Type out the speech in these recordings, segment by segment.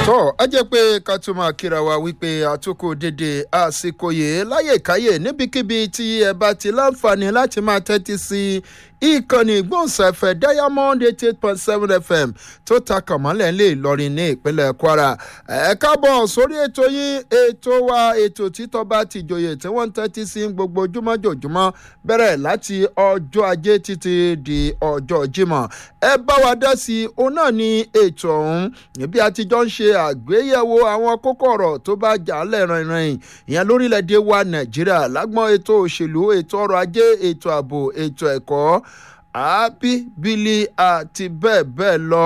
tó ẹ jẹ́ pé ká tún máa kíra wa wípé àtúkò dédé àsìkò yìí láyèkáyè níbikíbi tí ẹ bá ti láǹfààní láti máa tẹ́tí sí ìkànnì ìgbóhùnsáfẹ́ diamond eighty eight point seven fm tó ta kànmọ́lẹ̀ lè lọrin ní ìpínlẹ̀ kwara ẹ káàbọ̀ sórí ètò yín ètò wa ètò títọ́ bá ti jòyè tí wọ́n ń tẹ́tí sí gbogbo ojúmọ́jòjúmọ́ bẹ̀rẹ̀ láti ọjọ́ ajé títí di ọjọ́ jímọ̀ ẹ bá wa dá sí i òun náà ní ètò ọ̀hún níbi àtijọ́ ń ṣe àgbéyẹ̀wò àwọn kókó ọ̀rọ̀ tó bá jà á lẹ́rìnrìn ìyẹn lórílẹ̀‐èdè wa nàìjíríà lágbọ́n ètò òṣèlú ètò ọrọ̀ ajé ètò ààbò ètò ẹ̀kọ́ àbíbílì àti bẹ́ẹ̀ bẹ́ẹ̀ lọ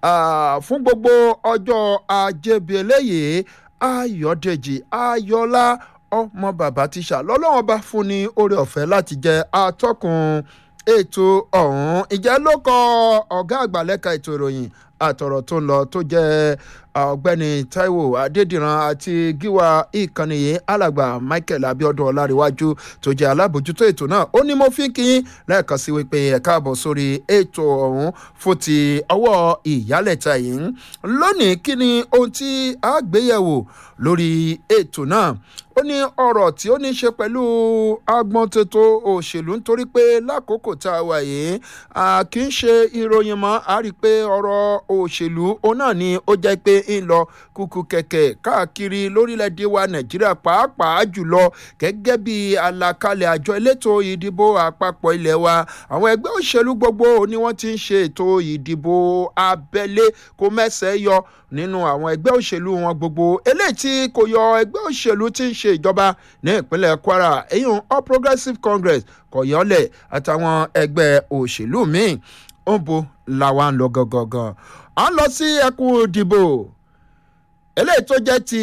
fún gbogbo ọjọ́ ajé bíi eléyìí ayọ̀dèjì ayọ̀lá ọmọ bàbá tíṣà lọ́lọ́wọ́n bá fún ní oore ọ̀fẹ́ láti jẹ́ atọ́kùn ètò ọ̀hún ìjẹ́ ló kọ ọ̀gá àgbà lẹ́ka ètò ìròyìn àtọ̀rọ̀ tó ń lọ tó jẹ́ ọ̀gbẹ́ni taiwo adédìran àti gíwá ìkànnì yìí alàgbà michael abiodun ọlárẹ̀wájú tó jẹ́ alábòjútó ètò náà ó ní mo fi kí n lẹ́ẹ̀kan sí wípé ẹ̀ káàbọ̀ sórí ètò ọ̀hún fún ti ọwọ́ ìyálẹ̀ta yìí lónìí kí ni ohun tí a gbéyẹ̀wò lórí ètò náà ó ní ọ̀rọ̀ tí ó ní ṣe pẹ̀lú agbọ́ntótó òṣèlú nítorí pé lákòókò tá a wà yìí kì í ṣe ìròyìn mọ́ a rí i pé ọ̀rọ̀ òṣèlú òun náà ni ó jẹ́ pé ń lọ kúkú kẹ̀kẹ́ káàkiri lórílẹ̀‐èdè wa nàìjíríà pàápàá jùlọ gẹ́gẹ́ bí àlàkalẹ̀ àjọ elétò ìdìbò àpapọ̀ ilẹ̀ wa àwọn ẹgbẹ́ òṣèlú gbogbo ni wọ́n ti ń ṣe ètò ìdìbò abẹ́lé kó mẹ́sẹ̀ yọ nínú àwọn ẹgbẹ́ òṣèlú wọn gbogbo eléyìí tí kò yọ ẹgbẹ́ òṣèlú tí ń ṣe ìjọba ní ìpínlẹ̀ kwara eyín all progressives congress kọ̀yọ́lẹ̀ àtàwọn ẹgbẹ́ òṣèlú míì ó ń bo làwa ń lọ gangan à ń lọ sí ẹkùn ìdìbò eléyìí tó jẹ́ ti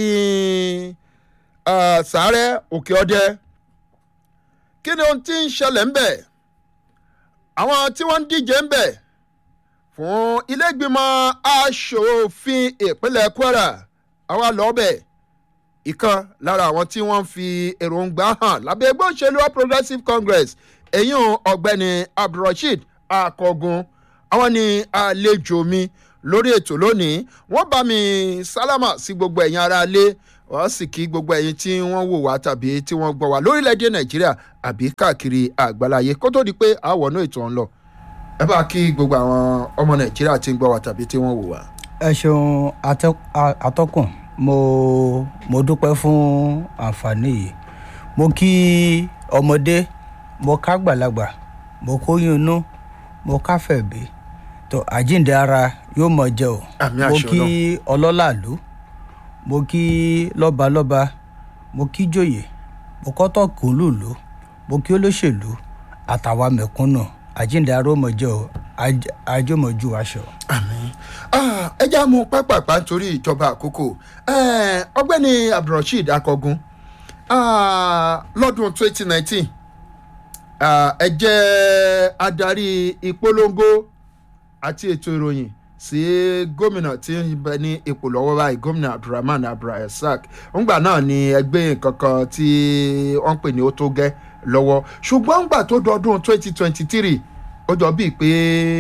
sàárẹ̀ òkè ọdẹ kí ni ohun tí ń ṣẹlẹ̀ ń bẹ̀ àwọn tí wọ́n ń díje ń bẹ̀ fún ilégbìmọ̀ asòfin ìpínlẹ̀ kwara àwa lọ́ọ́ bẹ̀ ìkan lára àwọn tí wọ́n fi èròǹgbà hàn lábẹ́ ẹgbẹ́ òṣèlú all progressives congress èyún ọ̀gbẹ́ni abdulrasheed akọgun àwọn ni àlejò mi lórí ètò lónìí wọ́n bá mi sálámà sí gbogbo ẹ̀yin ara lé wọ́n sì kí gbogbo ẹ̀yin tí wọ́n wò wá tàbí tí wọ́n gbọ́ wá lórílẹ̀‐èdè nàìjíríà àbí káàkiri àgbáláyé kó tó di pé àwọnú ètò ọ̀hún lọ ẹ bá kí gbogbo àwọn ọmọ nàìjíríà tí ń gbọ́ wá tàbí tí wọ́n wò wá. ẹ ṣeun atọ́kùn mo mo dúpẹ́ fún àǹfààní yìí mo kí ọmọdé mo ká gbàlagbà mo kóyún inú mo káfẹ́ bí tó àjíǹde ara yóò mọ̀ jẹ́ o mo kí ọlọ́làlú mo kí lọ́balọ́ba mo kí jòyè mo kọ́tọ̀ kòlùlù mo kí olóṣèlú àtàwa mẹ̀kúnnù àjíǹde ara ó mọ̀ jẹ́ o àjọmọ̀jú aṣọ. ẹ já mú pápápá nítorí ìjọba àkókò ọgbẹ́ni abdulrasheed akọgun lọ́dún twenty nineteen ẹ jẹ́ adarí ìpolongo àti ètò ìròyìn sí gómìnà tí ń bẹ ní ipò lọ́wọ́ báyìí gómìnà abdulrahman abdulrasaq ńgbà náà ni ẹgbẹ́ kankan tí wọ́n ń pè ní ó tó gẹ́ lọ́wọ́ ṣùgbọ́n ńgbà tó dọdún twenty twenty three ó jọ bíi pé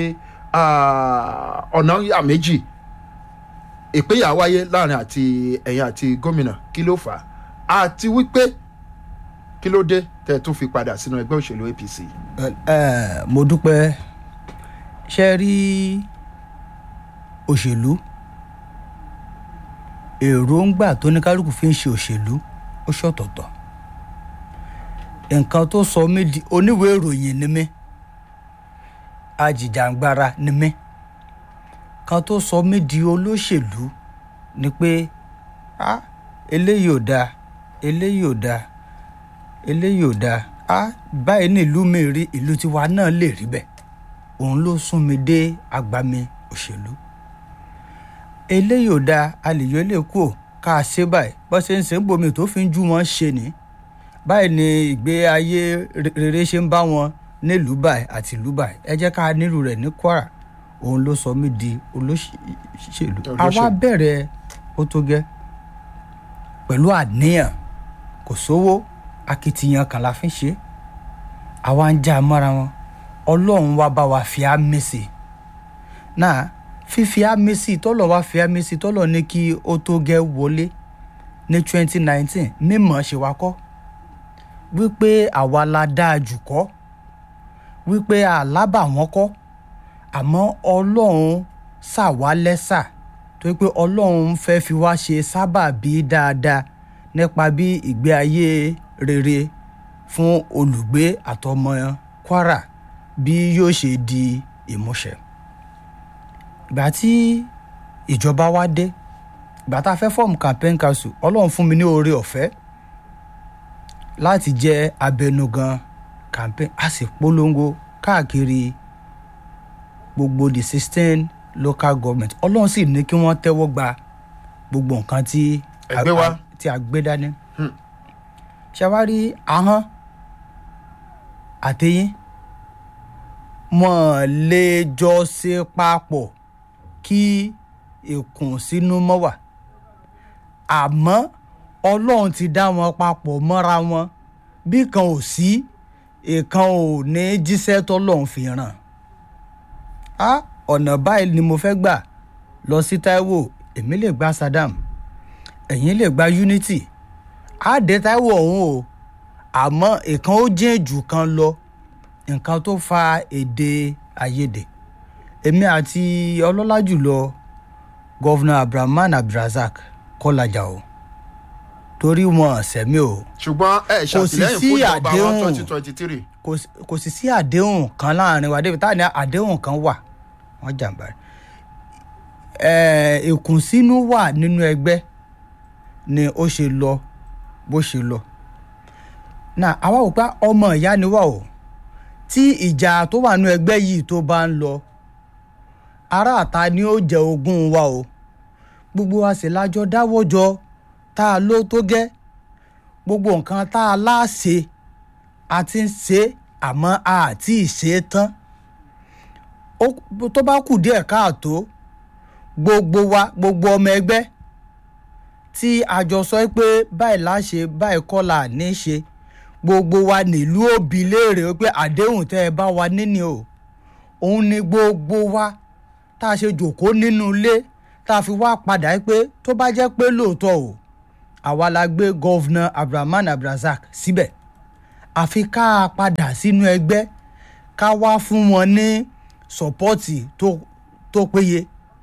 ọ̀nà yà méjì ìpínyà wáyé láàrin àti ẹ̀yìn àti gómìnà kí ló fà á àti wípé kí ló dé tẹ́ ẹ tún fi padà sínú ẹgbẹ́ òṣèlú apc. mo dúpẹ́ ṣe rí òṣèlú èròǹgbà tó ní kálukú fi ń ṣe òṣèlú ó ṣọ̀tọ̀tọ̀ nǹkan tó sọ mí di oníwèé ìròyìn ni mí ajìjàngbara ni mí kan tó sọ mí di olóṣèlú ni pé ah eléyìí ò dáa eléyìí ò dáa eléyìí ò dáa ah báyìí ní ìlú mi rí ìlú tiwa náà lè rí bẹ́ẹ̀ òun ló sún mi dé agbami òṣèlú eléyìí ò dáa a lè yọ ilé kúò ká a ṣe báyìí bó ṣe ń ṣe ń bomi tó fi ń jú wọn ṣe ni báyìí ni ìgbé ayé rere ṣe ń bá wọn nílùú báyìí àti ìlú báyìí ẹ jẹ́ ká nílùú rẹ̀ ní kwara òun ló sọ mí di olóṣèlú àwa bẹ̀rẹ̀ ó tó gẹ́ pẹ̀lú àníyàn kò sówó akitiyan kan la fi ń ṣe àwa ń já mọ́ra wọn ọlọ́run wá bá wa fi á mèsè náà fífi àmì sí tọ́lọ̀ wá fi àmì sí tọ́lọ̀ ní kí ó tó gẹ́ wọlé ní 2019 mímọ̀ ṣe wá kọ́ wípé àwa la dáa jù kọ́ wípé àlábà wọn kọ́ àmọ́ ọlọ́run ṣàwá lẹ́sà tó pé ọlọ́run fẹ́ fi wá ṣe sábàbí dáadáa nípa bí ìgbé ayé rere fún olùgbé àtọmọ Kwara bí yóò ṣe di ìmúṣẹ. ìgbà tí ìjọba wa dé ìgbà tá a fẹ́ fọ́ọ̀mù campaign council ọlọ́run fún mi ní oore ọ̀fẹ́ láti jẹ́ abẹnugan campaign a sì polongo káàkiri gbogbo the sixteen local government ọlọ́run sì ní kí wọ́n tẹ́wọ́ gba gbogbo nǹkan tí Ẹ gbé wá. tí a gbé dání. ṣàwárí ahọ́n àtẹ̀yìn wọ́n lè jọ ṣe papọ̀ kí ìkùnsínú mọ́ wà àmọ́ ọlọ́run ti dá wọn papọ̀ mọ́ra wọn bí kan ò sí ìkan ò ní jíṣẹ́ tọ́lọ́run fi ràn á ọ̀nà báyìí ni mo fẹ́ gbà lọ sí Táíwò èmi lè gba Saddam ẹ̀yin lè gba Unity á dé Táíwò ọ̀hún o àmọ́ ìkan ó jẹ́ jù kan lọ nǹkan tó fa èdè àìyedè èmi àti ọlọ́lá jùlọ gọ́vnà Abdulrahman Abdulrazak kọ́lájà o torí wọn sẹ́mi o ṣùgbọ́n ẹ Kò sì ṣàtìlẹ́yìn sí fún ìjọba wọn àdéhùn. twenty twenty three. kò sí- kò sì sí àdéhùn kan láàrin wa débi táà ní àdéhùn kan wà wọ́n jàǹbá rẹ̀ ẹ̀ẹ́ ìkùnsínú wà nínú ẹgbẹ́ ni ó ṣe lọ bó ṣe lọ náà àwa ò pa ọmọ ìyá ni wà o tí ìjà tó wà nínú ẹgbẹ́ yìí tó bá ń lọ aráàta ni ó jẹ ogún wa o gbogbo wa sì lájọ dáwọ́ jọ tá a ló tó gẹ́ gbogbo nǹkan tá a láṣẹ a ti ń ṣe é, àmọ́ a àti ìṣe é tán Ó- tó bá kù díẹ̀ káàtó gbogbo wa gbogbo ọmọ ẹgbẹ́ tí a jọ sọ pé báyìí láṣẹ báyìí kọ́ là ní í ṣe gbogbo wa nílùú òbí léèrè pé àdéhùn tẹ́ ẹ bá wa níní o òun ni gbogbo wa tá a ṣe jòkó nínú ilé tá a fi wá padà pé tó bá jẹ́ pé lóòótọ́ o àwa la gbé gọ́vnà Abdulrahman Abdulrazak síbẹ̀ àfi ká a padà sínú ẹgbẹ́ ká wá fún wọn ní sọ́pọ́ọ̀tì tó tó péye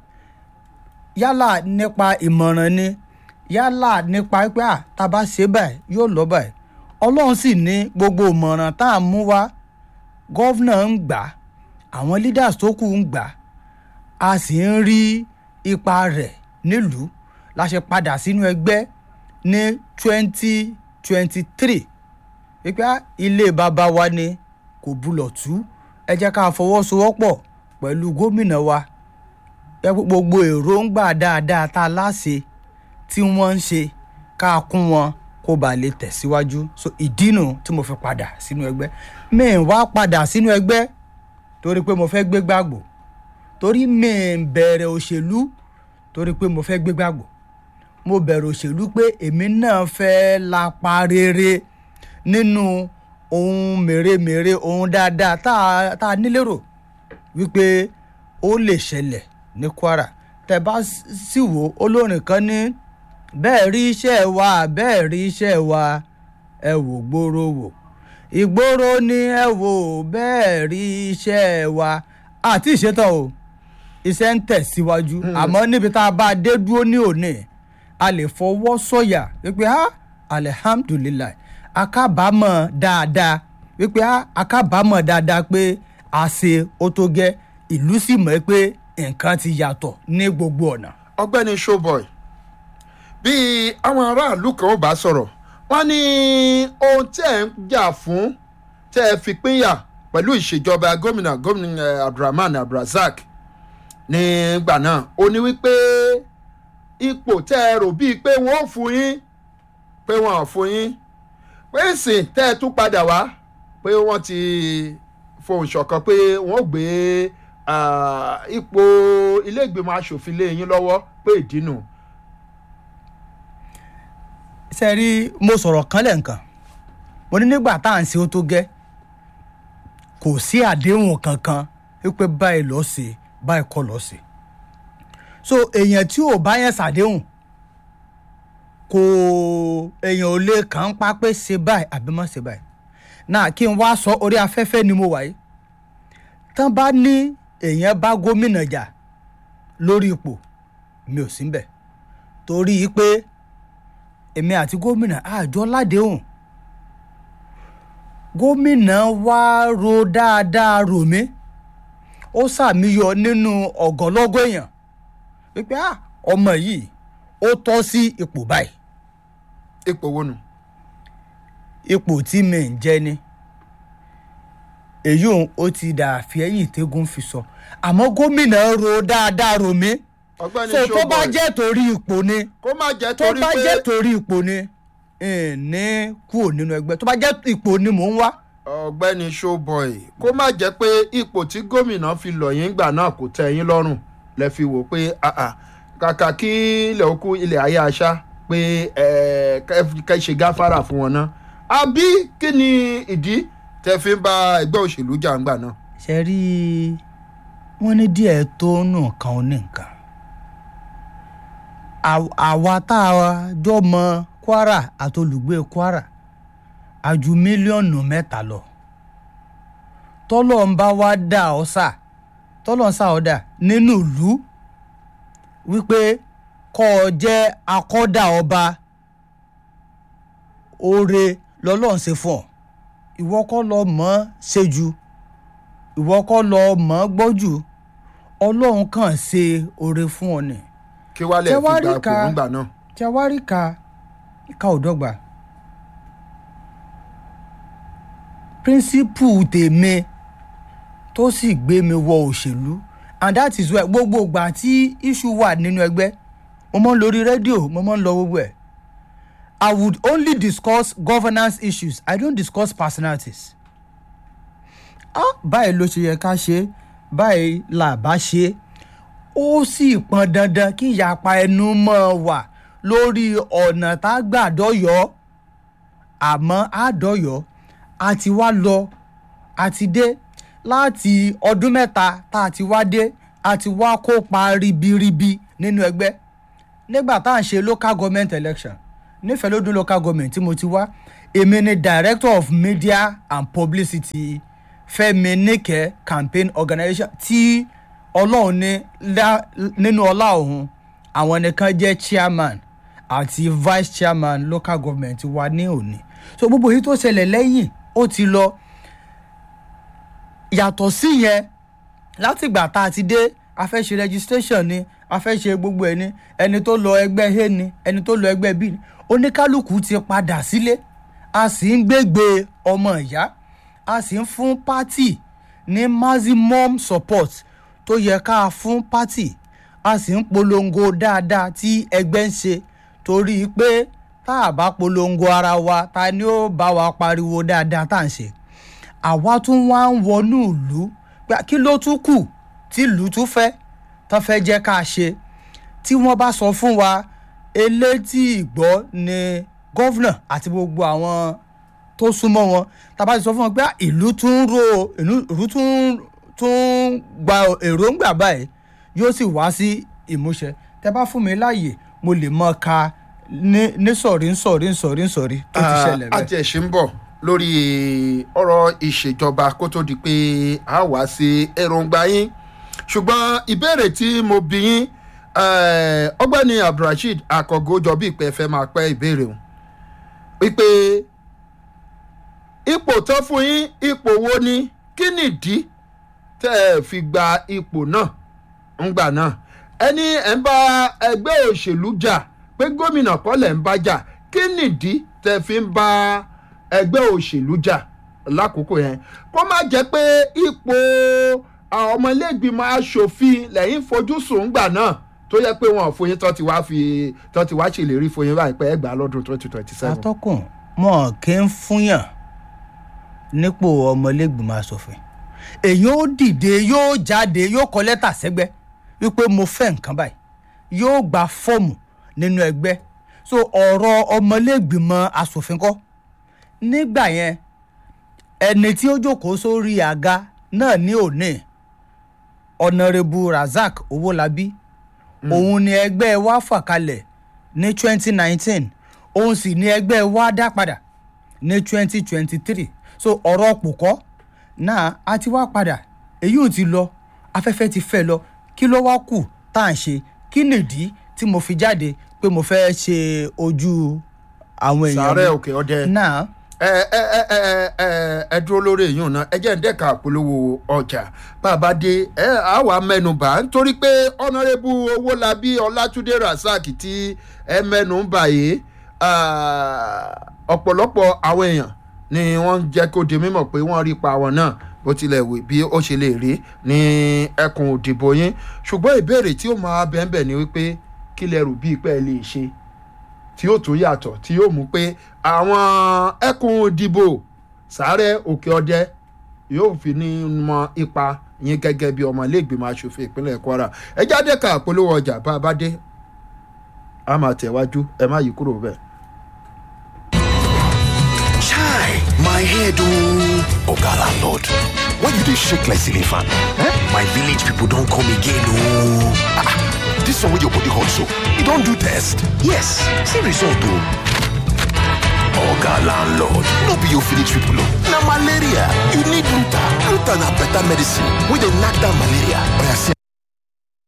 yálà nípa ìmọ̀ràn ni yálà nípa pé à tá a bá ṣe báyìí yóò lọ báyìí ọlọ́run sì ní gbogbo ìmọ̀ràn tá a mú wá gọ́vnà ń gbà á, àwọn leaders tó kù ń gbà á, a sì ń rí ipa rẹ̀ nílùú la ṣe padà sínú ẹgbẹ́ ní twenty twenty three wípé á, ilé bàbá wa ni kò bulọ̀ tú ẹ jẹ́ ká fọwọ́sowọ́pọ̀ pẹ̀lú gómìnà wa ẹ pé gbogbo èròǹgbà dáadáa tá a láṣẹ tí wọ́n ń ṣe ká kún wọn kó ba lè tẹ̀síwájú so ìdínú tí mo fi padà sínú ẹgbẹ́ mi ì wá padà sínú ẹgbẹ́ torí pé mo fẹ́ gbé gbàgbọ́ torí mi ì bẹ̀rẹ̀ òṣèlú torí pé mo fẹ́ gbé gbàgbọ́ mo bẹ̀rẹ̀ òṣèlú pé èmi náà fẹ́ lapa rere nínú ohun mèremère ohun dáadáa tá a tá a nílérò wípé ó lè ṣẹlẹ̀ ní Kwara tẹ́ bá sì wò olórin kan ní bẹ́ẹ̀ rí iṣẹ́ wa bẹ́ẹ̀ rí iṣẹ́ wa ẹ wò gbòòrò wò ìgboro ni ẹ wò bẹ́ẹ̀ rí iṣẹ́ wa àti ìṣetán o iṣẹ́ ń tẹ̀síwájú àmọ́ níbi tá a bá dé dúró ní òní a lè fọwọ́ sọ̀yà wípé ha alihamdulilayi akábàámọ̀ dáadáa wípé ha akábàámọ̀ dáadáa pé a ṣe ó tó gẹ́ ìlú sì mọ̀ pé nǹkan ti yàtọ̀ ní gbogbo ọ̀nà. ọ̀gbẹ́ni showboy bí àwọn aráàlú kan ò bá sọ̀rọ̀ wọ́n ní ohun tí ẹ̀ ń jà fún tẹ́ ẹ fi pínyà pẹ̀lú ìṣèjọba gómìnà gómìnà eh, abdulrahman abdulrasaq nígbà náà ó ní wípé ipò tẹ́ ẹ rò bíi pé wọ́n ò fún yín pé wọ́n ò fún yín pé ìsìn tẹ́ ẹ tún padà wá pé wọ́n ti fohùn ṣọ̀kan pé wọ́n gbé ah, ipò ilé ìgbìmọ̀ asòfin lé yín lọ́wọ́ pé ìdínú. ṣe rí mo sọ̀rọ̀ kan lẹ́ǹkan mo ní nígbà tá à ń ṣe ó tó gẹ́ kò sí àdéhùn kankan wípé báyìí lọ́ọ́ ṣe báyìí kọ́ lọ́ọ́ ṣe so èèyàn tí ò bá yẹn ṣàdéhùn kò èèyàn ò lè kàn ń pa pé ṣe báyìí àbí má ṣe báyìí náà kí n wá sọ orí afẹ́fẹ́ ni mo wà yìí tán bá ní èèyàn bá gómìnà jà lórí ipò mi ò sí ń bẹ̀ torí pé èmi àti gómìnà àjọ ládéhùn gómìnà wá ro dáadáa rò mí ó sàmìyọ nínú ọ̀gọ́lọ́gọ́ èèyàn wípé ah ọmọ yìí ó tọ́ sí ipò báyìí ipò wo nù. ipò tí mi ń jẹ ni èyí òun ó ti dà fi ẹ̀yìn tẹ́gùn fi sọ àmọ́ gómìnà ro dáadáa rò mí ọ̀gbẹ́ni so tó bá Showboy, jẹ́ torí ipò ni kó má jẹ́ tó torí bá pé jẹ́ torí ipò ni ní kúrò nínú ẹgbẹ́ tó bá jẹ́ ipò ni mò ń wá ọ̀gbẹ́ni Showboy kó má jẹ́ pé ipò tí gómìnà fi lọ̀ yín gbà náà kò tẹ́ yín lọ́rùn lẹ fi wò pé ah, ah, kàkà kí ilẹ̀ òkú ilẹ̀ ayé aṣá pé eh, kẹ́- kẹ́ ṣe gáfárà fún wọn náà àbí kí ni ìdí tẹ́ fi ń bá ẹgbẹ́ òṣèlú jà ń gbà náà. ṣe rí wọ́n ní díẹ̀ tó nù kan ó ní nǹkan Àw- àwa tá a jọ mọ Kwara àti olùgbé Kwara a ju mílíọ̀nù mẹ́ta lọ tọ́lọ̀ ń bá wa dà ọ́ sà tọ́lọ̀ ń sà ọ́ dà nínú ìlú wípé kọ́ ọ jẹ́ akọ́dà ọba oore lọ́lọ́run ṣe fún ọ ìwọ kọ́ lọ mọ̀ ọ́ ṣe jù ìwọ kọ́ lọ mọ̀ ọ́ gbọ́ jù ọlọ́run kàn ṣe oore fún ọ ni kí wàá lẹ̀ Ṣé fi wàá gba rí ipò ka- nígbà náà. tí a wá rí ka ìka ò dọ́gba píríncípù tèmi tó sì gbé mi wọ òṣèlú and that is why gbogbo ìgbà tí issue wà nínú ẹgbẹ́ mo máa ń lórí rédíò mo máa ń lọ gbogbo ẹ̀ I would only discuss governance issues I don't discuss personalities ah báyìí ló ṣe yẹ ká ṣe báyìí là bá ṣe ó sì pọn dandan kí ìyapa ẹnu mọ́ wà lórí ọ̀nà tá a gbà dọ́yọ̀ àmọ́ àdọ́yọ̀ a ti wá lọ a ti dé láti ọdún mẹ́ta tá a ti wá dé a ti wá kópa ribiribi nínú ẹgbẹ́ nígbà tá à ń ṣe local government election nífẹ̀ẹ́ lódún local government tí mo ti wá èmi ni director of media and publicity Fẹ́mi Níkẹ́ campaign organisation tí ọlọ́run ní lá- nínú ọlá òun àwọn nìkan jẹ́ chairman àti vice chairman local government wa ní òní so gbogbo èyí tó ṣẹlẹ̀ lẹ́yìn ó ti lọ yàtọ̀ sí yẹn látìgbà tá a ti dé a fẹ́ ṣe registration ni a fẹ́ ṣe gbogbo ẹ̀ ni ẹni tó lọ ẹgbẹ́ a ni ẹni tó lọ ẹgbẹ́ b ni oníkálukú ti padà sílé a sì ń gbégbé ọmọ ìyá a sì ń fún pátì ní maximum support tó yẹ ká fún pátì a sì ń polongo dáadáa tí ẹgbẹ́ ń ṣe torí pé tá a bá polongo ara wa ta ni ó bá wa pariwo dáadáa tá à ń ṣe àwa tún wá ń wọnú ìlú pé kí ló tún kù tí ìlú tún fẹ́ tán fẹ́ jẹ́ ká ṣe tí wọ́n bá sọ fún wa elétí ìgbọ́ ni gọ́vnà àti gbogbo àwọn tó súnmọ́ wọn tá a bá ti sọ fún wọn pé "Ah, ìlú tún ro ìlú ìlú tún tún gba èròǹgbà báyìí yóò sì wá sí ìmúṣẹ tẹ bá fún mi láàyè mo lè mọ ka ní ní sọ̀rí ń sọ̀rí ń sọ̀rí ń sọ̀rí tó ti ṣẹlẹ̀ bẹ́ẹ̀. àjẹsí ń bọ̀ lórí ọ̀rọ̀ ìṣèjọba kó tó di pé a wá sí èròǹgbà yín ṣùgbọ́n ìbéèrè tí mo bí yín eh, ọgbẹ́ni abdulrasheed akọ̀gọ́ jọ bí ìpẹ́ fẹ́ máa pẹ́ ìbéèrè òun wípé ipò tó fún yín ipò wo ni kí nìdí tẹ́ ẹ fi gba ipò náà ńgbà náà ẹni ẹ̀ ń bá ẹgbẹ́ òṣèlú jà pé gómìnà kọ́ lẹ̀ ń bá jà kí nìdí tẹ́ fi ń bá ẹgbẹ́ òṣèlú jà lákòókò yẹn kó má jẹ́ pé ipò àwọn ọmọ ilé ìgbìmọ̀ asòfin lẹ́yìn fojú sùn ńgbà náà tó yẹ pé wọn ò fún yín tó ti wá fi tó ti wá ṣèlérí fún yín báyìí pé ẹ gbà á lọ́dún twenty twenty seven. atọ́kùn mọ̀ kí n fúnyàn nípò ọmọlẹ́gbìmọ̀ asòfin èyí ó dìde yóò jáde yóò kọ lẹ́tà sẹ́gbẹ́ wípé mo fẹ́ nǹkan báyìí yóò gba fọ́ọ̀mù nínú ẹgbẹ́ so ọ̀rọ̀ ọmọlẹ́gbìmọ̀ asòfin kọ́ nígbà yẹn ẹni tí ó jókòó sórí àga náà ní òní ọ̀nàrẹ́bù razak owólabí òun ni ẹgbẹ́ wa fà kalẹ̀ ní twenty nineteen òun sì ni ẹgbẹ́ wa dá padà ní twenty twenty three so ọ̀rọ̀ pòkọ́ náà a ti wá padà èyí ò ti lọ afẹ́fẹ́ ti fẹ́ lọ kí ló wá kù tá à ń ṣe kí nìdí tí mo fi jáde pé mo fẹ́ ṣe ojú àwọn èèyàn sàárẹ̀ mi. òkè ọdẹ náà ẹ ẹ ẹ ẹ ẹ ẹ dúró lórí èyí náà ẹ jẹ́ ń dẹ́ka àpolówó ọjà bá a bá dé ẹ á wàá mẹ́nu bà á nítorí pé ọ̀nàrẹ́bù owólabí ọlátúndé rasaq tí ẹ mẹ́nu bà yìí ah, ọ̀pọ̀lọpọ̀ àwọn èèyàn ni wọ́n jẹ́ kó di mímọ̀ pé wọ́n rí pa àwọn náà bó tilẹ̀ wì bí ó ṣe lè rí ní ẹkùn òdìbò yín ṣùgbọ́n ìbéèrè tí ó máa bẹ́ẹ̀ bẹ́ẹ̀ ni wípé kí lẹ rò bíi pé ẹ lè ṣe tí yóò tún yàtọ̀ tí yóò mú pé àwọn ẹkùn ìdìbò sáré òkè ọdẹ yóò fi ní mọ ipa yín gẹ́gẹ́ bí ọmọ iléègbìmọ̀ asòfin ìpínlẹ̀ kwara ẹ jáde ká polówó ọjà bá a bá dé a máa tẹ̀wájú ẹ má yí kúrò bẹ́ẹ̀. Chai, my head oh. Oga landlord, why you dey shake like ceiling fan? Eh? My village people don come again oh. Ah, ah, this one wey your body hot so, you don do test? Yes, see result oh. Oga landlord, no be your village people oh. Na malaria, you need Luta. Luta na better medicine wey dey knack down malaria. Oya see